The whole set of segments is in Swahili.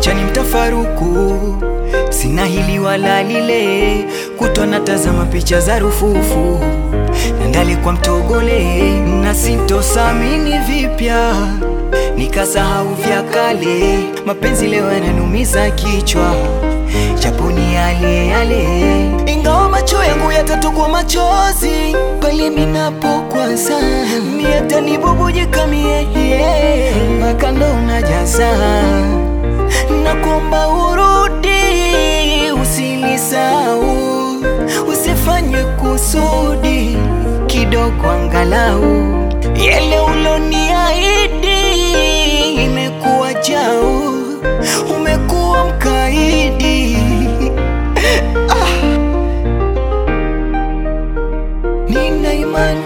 wacha ni mtafaruku, sina hili wala lile, kutwa natazama picha za rufufu na ndali kwa mtogole, na sintosamini vipya nikasahau vya kale. Mapenzi leo yananumiza kichwa, japo ni yale yale, ingawa macho yangu yatatokwa machozi pale minapokwaza, miatanibubujika mie mpaka ndo unajaza na kuomba urudi, usinisau, usifanye kusudi kidogo, angalau yale uloniahidi imekuwa jao, umekuwa mkaidi. Ah, nina imani,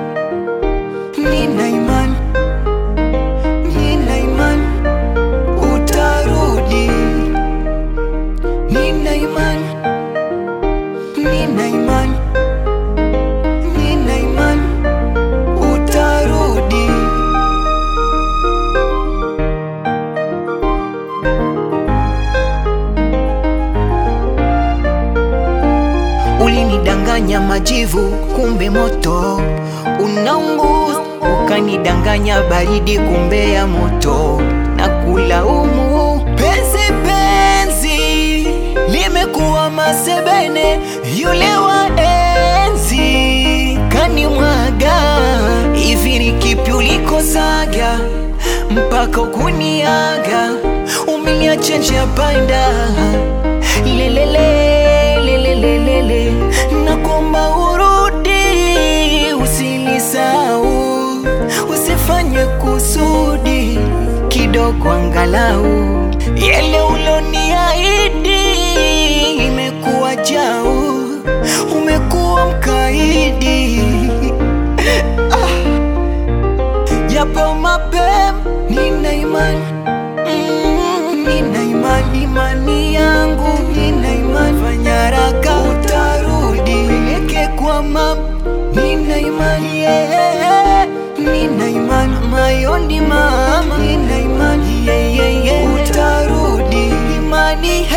nina imani, nina imani utarudi, nina imani, nina imani, nina imani utarudi. Ulinidanganya majivu, kumbe moto unaunguza. Ukanidanganya baridi, kumbe ya moto na kulaumu. Penzi penzi limekuwa masebene, yule wa enzi kanimwaga. Hivi ni kipi ulikosaga mpaka ukuniaga? Umeniacha njia panda lelele lelelelele, nakuomba urudi, usinisau, usifanye kusudi kidogo, angalau yale uloniahidi imekuwa jao, umekuwa mkaidi. Japo mapema, nina imani Mm, nina imani, imani yangu, nina imani, fanya haraka utarudi, peleke kwa mama, nina imani yeah. Nina imani mayoni mama, nina imani yeah, yeah, yeah. utarudi, imani